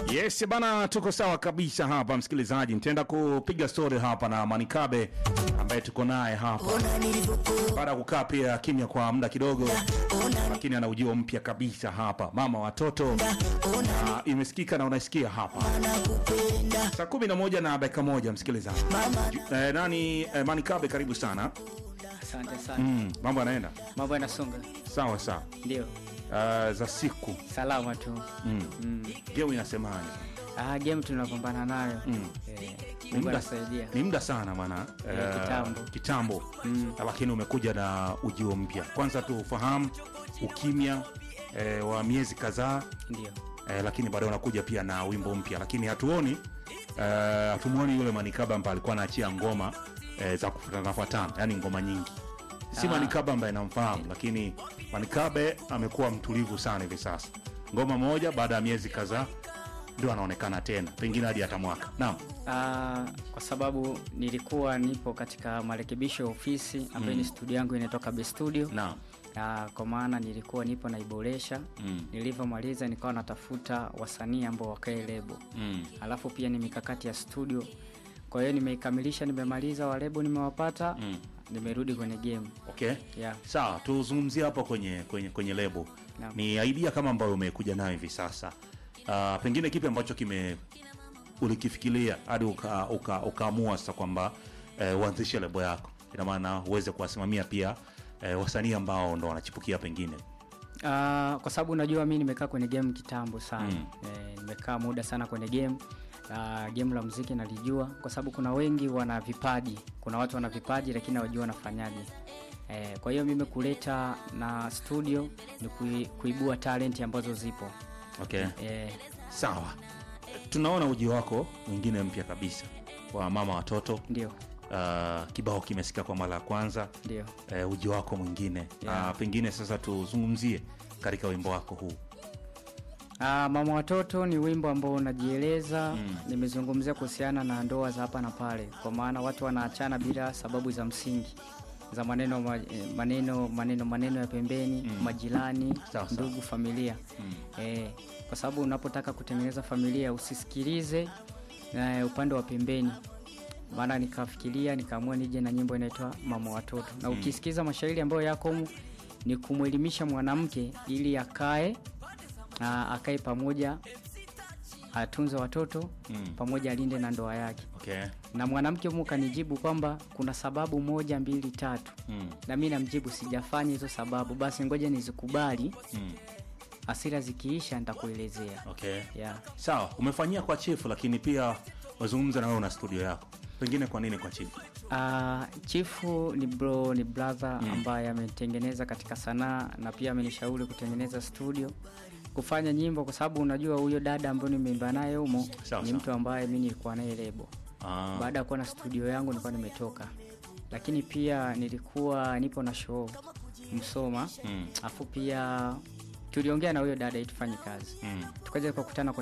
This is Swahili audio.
Yes bana, tuko sawa kabisa hapa msikilizaji. Nitaenda kupiga story hapa na Manikabe ambaye tuko naye hapa baada ya kukaa pia kimya kwa muda kidogo, lakini ana ujio mpya kabisa hapa, mama watoto, na imesikika na unasikia hapa saa kumi na moja na dakika moja msikilizaji. Ju- Eh, nani eh, Manikabe, karibu sana. Asante sana. Mm, mambo yanaenda Mambo yanasonga. sawa sawa. Ndio. Uh, za siku Salama tu. mm. Mm. Geu inasemaje? Ah, game tunapambana nayo. Mm. Eh, Ni Mungu muda- anasaidia. ni muda sana bwana Eh, eh, kitambo. kitambo lakini umekuja na ujio mpya kwanza tufahamu ukimya eh, wa miezi kadhaa Ndio. eh, lakini baadaye unakuja pia na wimbo mpya lakini hatuoni eh, hatumuoni yule manikaba ambaye alikuwa anaachia ngoma eh, za kufuatanafuatana yani ngoma nyingi si Ah. manikaba ambaye namfahamu lakini manikabe amekuwa mtulivu sana hivi sasa ngoma moja baada ya miezi kadhaa ndio anaonekana tena pengine hadi hata mwaka naam Ah, kwa sababu nilikuwa nipo katika marekebisho ya ofisi ambayo ni studio yangu inatoka Be Studio. naam Ah, kwa maana nilikuwa nipo naiboresha. Mm. Nilivyomaliza nikawa natafuta wasanii ambao wakae lebo. mm. Alafu pia ni mikakati ya studio. Kwa hiyo nimeikamilisha, nimemaliza walebo, nimewapata. Mm. Nimerudi kwenye game. okay Yeah. sawa tuzungumzie hapo kwenye kwenye kwenye lebo Naam. ni idea kama ambayo umekuja nayo hivi sasa uh, pengine kipi ambacho kime ulikifikiria hadi ukaamua uka, ukaamua sasa kwamba eh, uanzishe lebo yako ina maana uweze kuwasimamia pia eh, wasanii ambao ndo wanachipukia pengine Ah, kwa sababu unajua mi nimekaa kwenye game kitambo sana Mm. eh, nimekaa muda sana kwenye game uh, game la muziki nalijua kwa sababu kuna wengi wana vipaji kuna watu wana vipaji lakini hawajua wanafanyaje eh, kwa hiyo mimi kuleta na studio ni kui, kuibua talenti ambazo zipo okay eh, sawa tunaona uji wako mwingine mpya kabisa wa mama watoto ndio uh, kibao kimesika kwa mara ya kwanza ndio uh, uji wako mwingine Yeah. uh, pengine sasa tuzungumzie katika wimbo wako huu Ah, mama watoto ni wimbo ambao unajieleza mm. nimezungumzia kuhusiana na ndoa za hapa na pale kwa maana watu wanaachana bila sababu za msingi za maneno ma- eh, maneno maneno maneno ya pembeni mm. majirani Sawa, sawa. ndugu familia mm. eh, kwa sababu unapotaka kutengeneza familia usisikilize eh, upande wa pembeni maana nikafikiria nikaamua nije na nyimbo inaitwa mama watoto na ukisikiza mashairi ambayo yako humu ni kumwelimisha mwanamke ili akae na akae pamoja atunze watoto Mm. pamoja alinde na ndoa yake okay na mwanamke humu kanijibu kwamba kuna sababu moja mbili tatu mm. na mi namjibu sijafanya hizo sababu basi ngoja nizikubali Mm. hasira zikiisha nitakuelezea okay yeah. sawa umefanyia kwa chifu lakini pia wazungumza na wewe una studio yako pengine kwa nini kwa chifu Uh, chifu ni bro ni brother mm. ambaye ametengeneza katika sanaa na pia amenishauri kutengeneza studio kufanya nyimbo kwa sababu unajua huyo dada ambayo nimeimba naye humo Sawa, ni sawa. mtu ambaye mi nilikuwa naye lebo ah, baada ya kuwa na studio yangu nilikuwa nimetoka lakini pia nilikuwa nipo na show msoma mm. afu pia tuliongea na huyo dada ili tufanye kazi Mm. tukaja tukakutana